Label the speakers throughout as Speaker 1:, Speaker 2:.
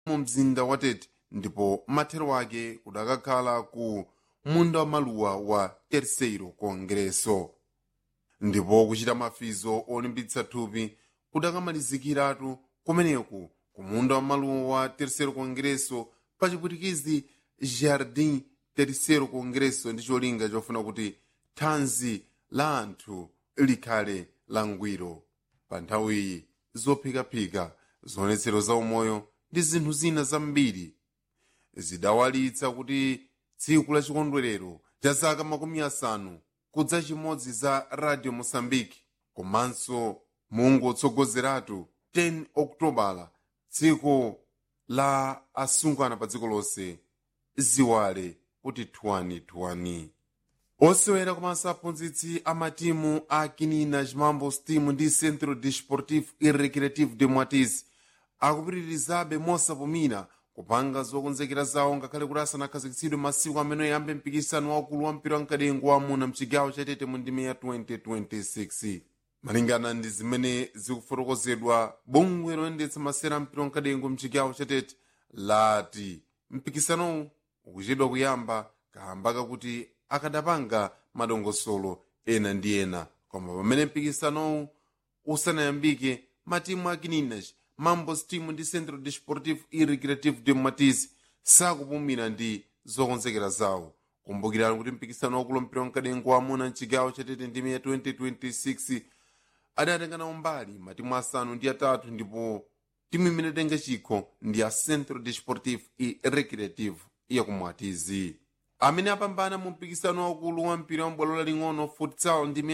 Speaker 1: mu mzinda wa tete ndipo mathero ake kudakakhala ku munda wa maluwa wa terceiro congresso ndipo kuchita mafizo olimbitsa thupi kudakamalizikiratu kumeneku ku munda wa maluwa wa terceiro congresso pa chipwitikizi jardim terceiro congresso ndi cholinga chofuna kuti thanzi la anthu likhale langwiro pa nthawiyi zophikaphika zionetsero za umoyo ndi zinthu zina zambiri zidawalitsa kuti tsiku la chikondwerero cha zaka makumi asanu kudza chimodzi za radio moçambique komanso mungotsogozeratu 10 okutobala tsiku la asungwana pa dziko lonse ziwale kuti thuwanithuwani osewera komanso aphunzitsi a matimu a kinina chimambo steam ndi centro desportivo e recreativo de moatiz akupitirizabe mosapumira kupanga zokonzekera zawo ngakhale kuti asanakhazikitsidwe masiku amene yambe mpikisano waukulu wa mpira wamkadengo wamuna mchigawo chatete mu ndime ya 2026 malingana ndi zimene zikufotokozedwa bungwe loyendetsa masera mpira wamkadengo mchigawo chatete lati mpikisanowu ukuchedwa kuyamba kamba kakuti akadapanga madongosolo ena ndi ena koma pamene mpikisanowu usanayambike matimu a kininas mambos team ndi centro desportivo e recreativo de matiz sakupumira ndi zokonzekera zawo kumbukirani kuti mpikisano waukulu mpira wamkadengo wamuna mchigawo chatete ndime ya 2026 adatenganawo mbali matimu asanu ndi atatu ndipo timu imene itenga chikho ndi a centro desportivo e recreativo yakumwatizi amene apambana mu mpikisano waukulu wa mpira wambwalo laling'ono futsal ndime ya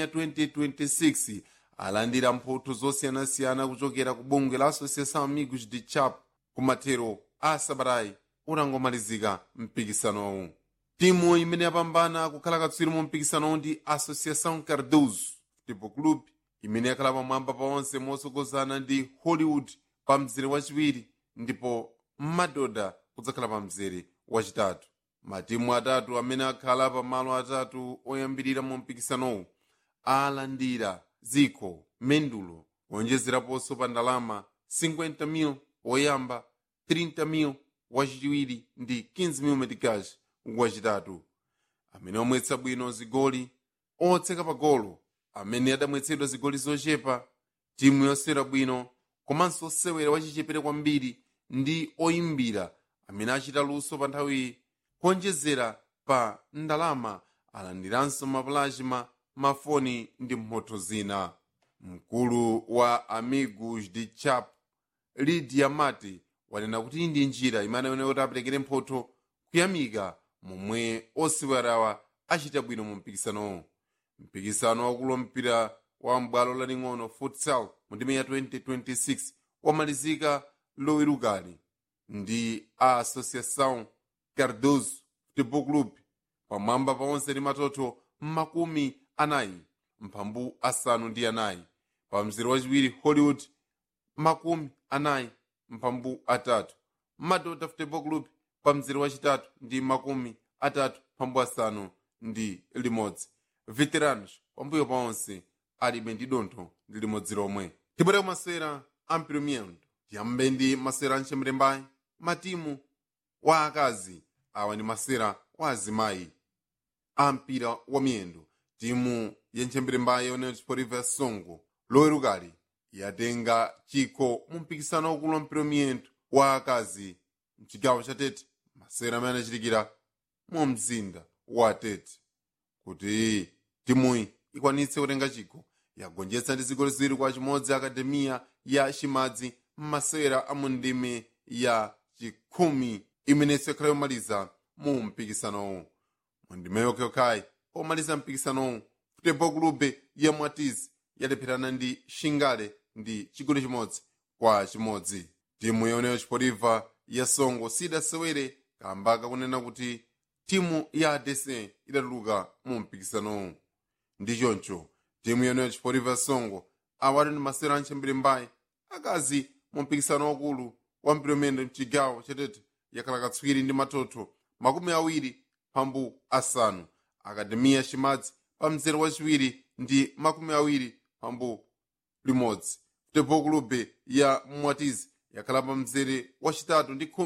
Speaker 1: 2026 alandira mphotho zosiyanasiyana kuchokera ku bungwe la associação amigos de chap kumathero a sabatayi utangomalizika mpikisanowu timu imene yapambana kukhala katswiri mu mpikisanowu ndi associação cardoso futebol club imene yakhala pamwamba pa onse motsogozana ndi hollywood pa mzere wachiwiri ndipo madoda kudzakhala pa mzere wachitatu matimu atatu amene akhala pa malo atatu oyambirira mu mpikisanowu alandira ziko mendulo kuonjezeraponso pa ndalama 50,000 woyamba 30,000 wachiwiri ndi 15,000 metikaji wachitatu amene omwetsa bwino zigoli otseka pa golo amene adamwetsedwa zigoli zochepa timu yosewera bwino komanso osewera wachichepere kwambiri ndi oyimbira amene achita luso pa nthawiyi kuonjezera pa ndalama alandiranso mapulazima mafoni ndi mphotho zina mkulu wa amigos de chap lidia mati wanena kuti iyi ndi njira imene ioneka kuti aperekere mphotho kuyamika momwe osewerawa achita bwino mu mpikisanowo mpikisano wakulu mpira wa mbwalo laling'ono futsal mu ndime ya 2026 wamalizika lowirukali ndi a associação cardoso futebol club pamwamba paonse ndi matoto makumi anayi mphambu asanu ndi anayi pa mzere wachiwiri hollywood makumi anayi mphambu atatu madoda futebol club pa mzere wachitatu ndi makumi atatu mphambu asanu ndi limodzi veteranos pambuyo paonse alibe ndi dontho ndi limodzi lomwe tibwere kumasera ampiromiyendo tiyambe ndi masera anchemrembayi matimu wa akazi awa ndi masera wa azimayi ampira wa miyendo timu yenchemberembayi yonena chipoliva songo lowerukali yatenga chikho mu mpikisano wakulu wa mpira miyendo wa akazi mchigawo cha tete masera amene anachitikira mu mzinda wa tete kuti timuyi ikwanitse kutenga chikho yagonjetsa ndi zigoli ziwiri kwa chimodzi akademiya ya chimadzi m'masera a mu ndime ya chikhumi imenenso yakhala yomaliza mu mpikisanowu mu ndime yokhayokhayi pomaliza mpikisanowu futebol clube ya mwatizi yalepherana ndi shingale ndi chigoli chimodzi kwa chimodzi timu yoneyo chipoliva ya songo sidasewere kamba kakunena kuti timu ya adc idatuluka mu mpikisanowu ndi choncho timu yoneyo chipoliva ya songo awati ndi masera anchembere mbayi akazi mu mpikisano wakulu wa mpiromendo mchigawo chatete yakhala katswiri ndi matoto makumi awiri pambu asanu akademiya chimadzi pa mzere wachiwiri ndi makumi awiri pambu limodzi futebol clube ya mwatizi yakhala pa mzere wachitatu ndi khumi